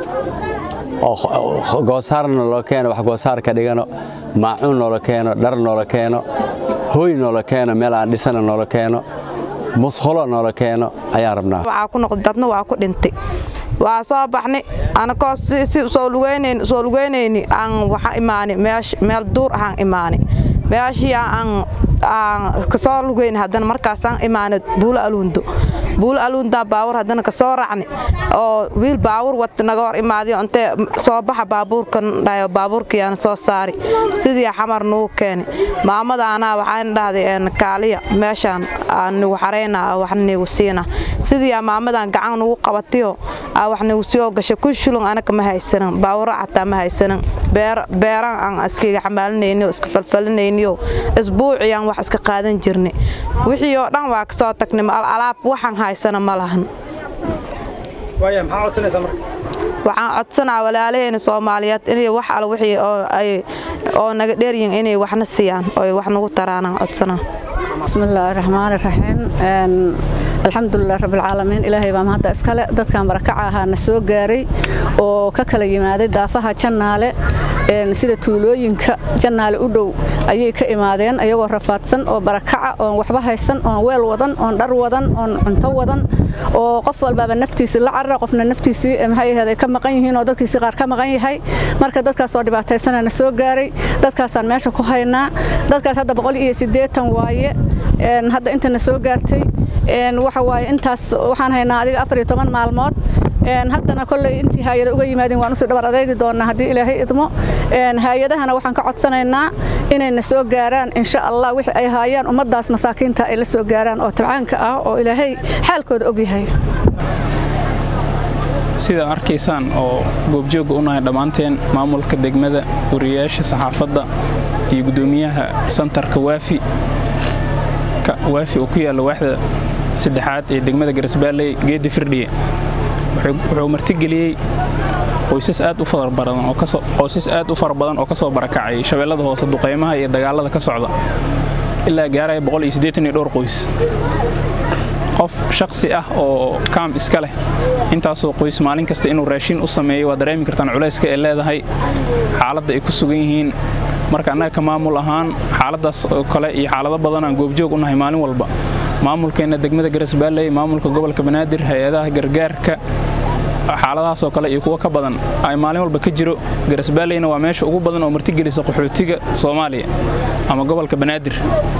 oo goosaarna loo keeno wax goosaar ka dhigano maacuun noola keeno dhar noola keeno hooy noola keeno meel aan dhisana noola keeno musqulo noola keeno ayaan rabnaa waxaa ku noqday dadna waa ku dhintay waa soo baxnay anakoo si soo lugaynayn soo lugaynayni aan waxa imaani meesh meel duur ahaan imaani meeshii aan aan kasoo lugayn haddana markaasaan imaanay buulo aluundo buulo aluundaa baawur haddana kasoo raacni oo wiil baawur wata naga hor imaadiyo intee soo baxa baabuurkan dhayo baabuurkiyaana soo saari sidii xamar nugu keeni maamada anaa waxaan dhahday kaaliya meeshaan nigu xarayna wax nigu siina sidii maamadan gacan nugu qabatiyo wax nigu soo gashay kun shilin anaka ma haysanin baawuro xataa ma haysanin beeran aan iskiga xamaalinayniyo iska falfalinayniyo isbuuciyaan wax iska qaadan jirnay wixii oo dhan waa kasoo tagnay alaab waxaan haysana ma lahan waaya maxaa codsanaysaa marka waxaan codsanaa walaalaheena soomaaliyeed inay wax al wixii oo ay oo naga dheeryihin inay waxna siiyaan oo wax nagu taraanaan codsanaa bismillaahi raxmaani raxiim alxamdulilah rabbilcaalamiin ilaahay baa mahadda iskale dadkan barakaca ahaa na soo gaaray oo ka kala yimaaday daafaha jannaale sida tuulooyinka jannaale u dhow ayay ka imaadeen ayagoo rafaadsan oo barakaca oon waxba haysan oon weel wadan oon dhar wadan oon cunto wadan oo qof walbaaba naftiisii la carara qofna naftiisii maxay ahayd ay ka maqan yihiin oo dadkiisii qaar ka maqan yahay marka dadkaas oo dhibaataysana na soo gaaray dadkaasaan meesha ku haynaa dadkaas hadda boqol iyo siddeetan waaye hadda inta na soo gaartay waxa waaye intaas waxaan haynaa adiga afar iyo toban maalmood haddana kolley intii hay-ada uga yimaadeen waan usii dhabar adaygi doonaa haddii ilaahay idmo hay-adahana waxaan ka codsanaynaa inay na soo gaaraan insha allah wixii ay haayaan ummaddaas masaakiinta ay la soo gaaraan oo tabcaanka ah oo ilaahay xaalkooda ogyahay sida arkaysaan oo goobjoogga u nahay dhammaanteen maamulka degmada wariyayaasha saxaafadda iyo guddoomiyaha santarka waafi waafi oo ku yaalla waaxda saddexaad ee degmada garasbaalley geedda firdhiye wuxuu martigeliyey qoysas aad u fara badan oo qoysas aad u fara badan oo ka soo barakacay shabeellada hoose duqaymaha iyo dagaalada ka socda ilaa gaaraya boqol iyo siddeetan iyo dhowr qoys qof shaksi ah oo kaam iska leh intaasoo qoys maalin kasta inuu raashin u sameeyo waa dareemi kartaan culayska ay leedahay xaaladda ay ku sugan yihiin marka annaga ka maamul ahaan xaaladdaas oo kale iyo xaalado badan aan goobjoog u nahay maalin walba maamulkeenna degmada garasbaalley maamulka gobolka banaadir hay-adaha gargaarka xaaladahaas oo kale iyo kuwo ka badan ay maalin walba ka jiro garasbaalleyna waa meesha ugu badan oo martigelisa qaxootiga soomaaliya ama gobolka banaadir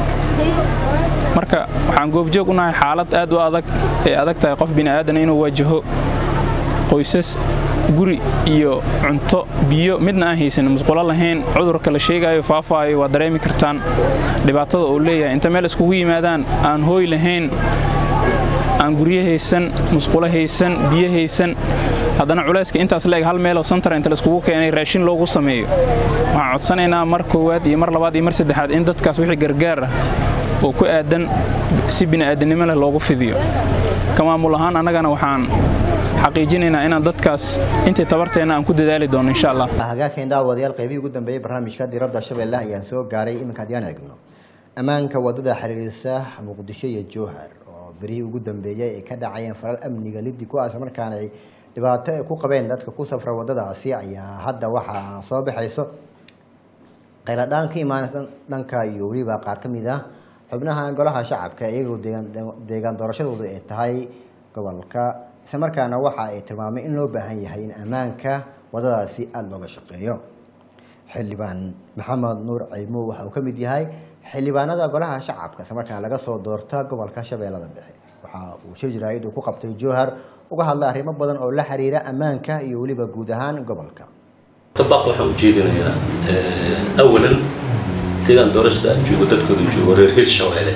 marka waxaan goobjoog u nahay xaalad aad u adag ee adag tahay qof bini'aadana inuu waajaho qoysas guri iyo cunto biyo midna aan haysan musqulo lahayn cudurka la sheegaayo faafaayo waa dareemi kartaan dhibaatada uu leeyahay inta meel iskugu yimaadaan aan hooy lahayn aan guryo haysan musqulo haysan biyo haysan haddana culayska intaas leeg hal meeloo santar inta laiskugu keenay raashin loogu sameeyo waxaan codsanaynaa mar koowaad iyo mar labaad iyo mar saddexaad in dadkaas wixii gargaar ah oo ku aadan si bini'aadanimo leh loogu fidiyo ka maamul ahaan annagana waxaan xaqiijinaynaa inaan dadkaas intii tabarteenna aan ku dadaali doono insha allah hagaagkeen daawadayaal qaybihii ugu dambeeyey barnaamijka diradda shabeelle ayaan soo gaaray iminka haddii aan eegno ammaanka wadada xiriirisa muqdisho iyo jowhar oo berihii ugu dambeeyey ay ka dhacayeen falal amniga liddi kuwaas markaana ay dhibaato ay ku qabeen dadka ku safra wadadaasi ayaa hadda waxaa soo baxayso qayladhaan ka imaanaysa dhanka iyo weliba qaar ka mid ah xubnaha golaha shacabka iyagoo deegaan deegaan doorashadoodu ay tahay gobolka isla markaana waxa ay tilmaamay in loo baahan yahay in ammaanka wadadaasi aada looga shaqeeyo xildhibaan maxamed nuur caymo waxa uu ka mid yahay xildhibaanada golaha shacabka isla markaana laga soo doorta gobolka shabeellada dhexe waxa uu shir jaraa'id uu ku qabtay jowhar uga hadlay arrimo badan oo la xiriira ammaanka iyo weliba guud ahaan gobolka طبق waxaan u jeedinayaa awalan deegaan doorashada aan joogo dadkooda joogo reer hirshabeelle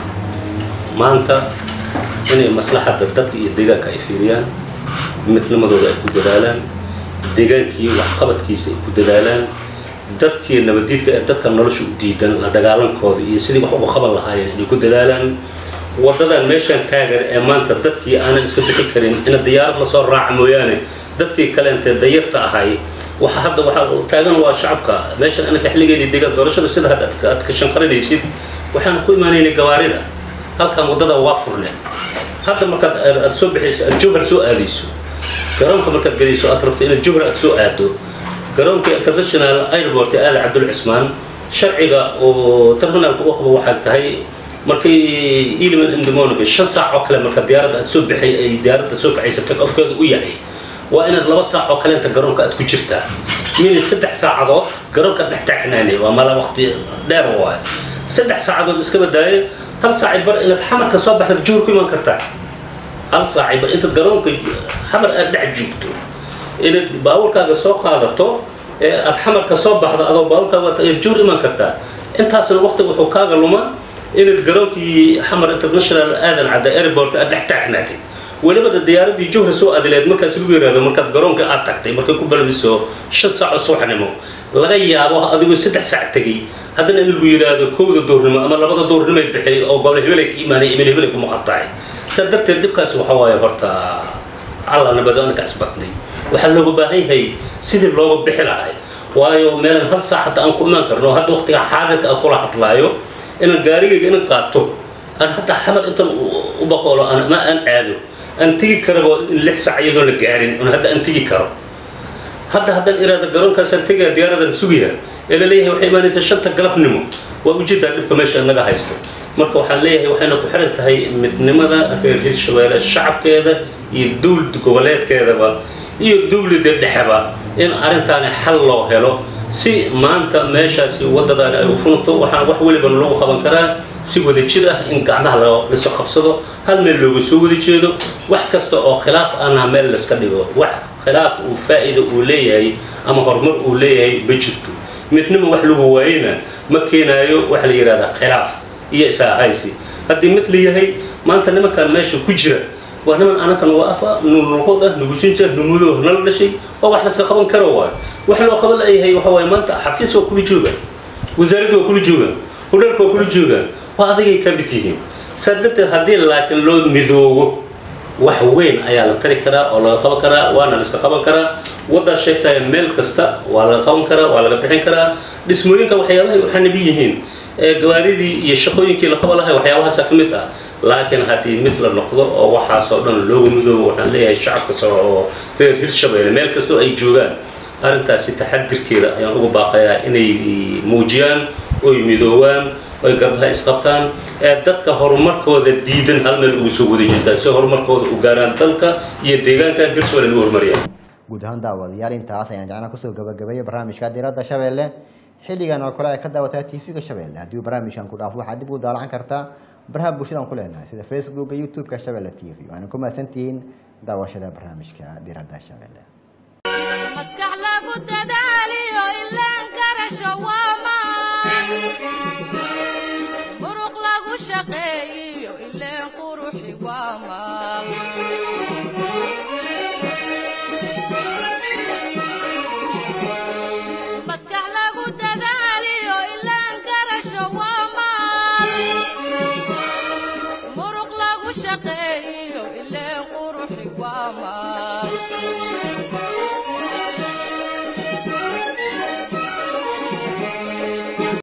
maanta inay maslaxadda dadka iyo deegaanka ay fiiriyaan midnimadooda ay ku dadaalaan deegaankii waxqabadkiisa ay ku dadaalaan dadkii nabadiidka ee dadka nolosha u diidan la dagaalankooda iyo sidii wax uga qaban lahaayeen inay ku dadaalaan wadadan meeshaan taagan ee maanta dadkii aanan iska bixi karin ina diyaarad lasoo raaca mooyaane dadkii kaleentee dayarta ahay waxa hadda waxa taagan waa shacabka meeshan anaka xilligeeni deegaan doorashada sida hadda aad ka shanqarinaysid waxaan ku imaanaynay gawaarida halkan wadada waa furne hadda markaad aad soo bixayso aad jowhar soo aadayso garoonka markaad gelayso aad rabto inaad jowhar aad soo aado garoonka international airport ee aali cabdul cismaan sharciga oo terminaalka u qabo waxaa tahay markay iliman indemoniga shan saac oo kale marka diyaaradda aad soo baxay ay diyaaradda soo kacaysa take ofkeeda u yahay waa inaad laba saac oo kaleenta garoonka aad ku jirtaa min saddex saacadood garoonka dhex taagnaanay waa mala waqti dheer waay saddex saacadood iska badaaye hal saacay bar inaad xamarka soo baxda juhur ku iman kartaa hal saacay bar intaad garoonka xamar aad dhex joogto inaad baabuurkaaga soo qaadato ee aad xamarka soo baxdo adoo baabuurkaaga wata ayaad juhur iman kartaa intaasna waqtiga wuxuu kaaga luma inaad garoonkii xamar international aadan cadda airport aad dhex taagnaatid welibada diyaaradii jowhar soo aadileed markaas lagu yiraahdo markaad garoonka aad tagtay markay ku balamiso shan saac oo subaxnimo laga yaabo adigoo saddex saac tegey haddana in lagu yiraahdo kowda duurnimo ama labada duurnimoy bixiyay oo gobol hebelay ka imaanay imin hebelay ku maqan tahay saa darteed dhibkaasi waxa waaye horta alla nabado anaka asbatnay waxaa looga baahan yahay sidii looga bixi lahay waayo meelan hal saac hadda aan ku imaan karno hadda waqtiga xaadirka aan kula hadlaayo inaan gaarigayga inan qaato aan hataa xamar intan u baqoolo ama aan aado aan tegi karabo in lix saac iyadoo la gaarin un hadda aan tegi karo hadda haddaan iraada garoonkaasaan tegaya diyaaradan sugaya ee la leeyahay waxay imaanaysaa shanta galabnimo waa ujeedaa dhibka meesha naga haysto marka waxaan leeyahay waxayna ku xiran tahay midnimada reer hirshabeelle shacabkeeda iyo dowlad goboleedkeedaba iyo dowladda dhexeba in arrintaani xal loo helo si maanta meeshaasi wadadaani ay u funto waxaan wax welibana lagu qaban karaa si wadajir ah in gacmaha laso qabsado hal meel looga soo wada jeedo wax kasta oo khilaaf ana meel layska dhigo wax khilaaf uu faa'iida uu leeyahay ama horumar uu leeyahay ma jirto midnimo wax lagu waayena ma keenaayo waxa la yidhahdaa khilaaf iyo isaahaysi haddii mid la yahay maanta nimankan meesha ku jira waa niman anakan waa afa nulnoqod ah nugusinja numudo nala dhashay waa wax laska qaban karo waay wax loo qaban layahay waxa waaye maanta xafiis waa kula joogaan wasaaradda waa kula joogaan hudhalka waa kula joogaan waa adigay ka mid yihiin saa darteed haddii laakiin loo midoobo wax weyn ayaa la tari karaa oo laga qaban karaa waana la iska qaban karaa waddaa sheegtaya meel kasta waa laga qaban karaa waa laga bixin karaa dhismooyinka waxyaabahay waxaa nabi yihiin ee gawaaridii iyo shaqooyinkii la qaba lahay waxyaabahaasa ka mid ah laakiin haddii mid la noqdo oo waxaasoo dhan looga midoobo waxaan leeyahay shacabka sare oo reer hirshabeelle meel kastoo ay joogaan arrintaasi taxadirkeeda ayaan uga baaqayaa inay muujiyaan oy midoobaan oy garbaha isqabtaan ee dadka horumarkooda diidan hal meel ugu soo wada jirtaan si horumarkooda u gaaraan dalka iyo deegaanka hirshabeelle u horumariyaan guud ahaan daawadayaal intaas ayaan jeclaan kusoo gabagabeeyay barnaamijka diiradda shabeelle xilligan oo kale ay ka daawataa tv-ga shabeelle haddii uu barnaamijkan ku dhaafo waxaad dib u daalacan kartaa baraha bulshadan ku leenahay sida facebooka youtube-ka shabeelle t v waana ku mahadsantihiin daawashada barnaamijka diiradda shabeelle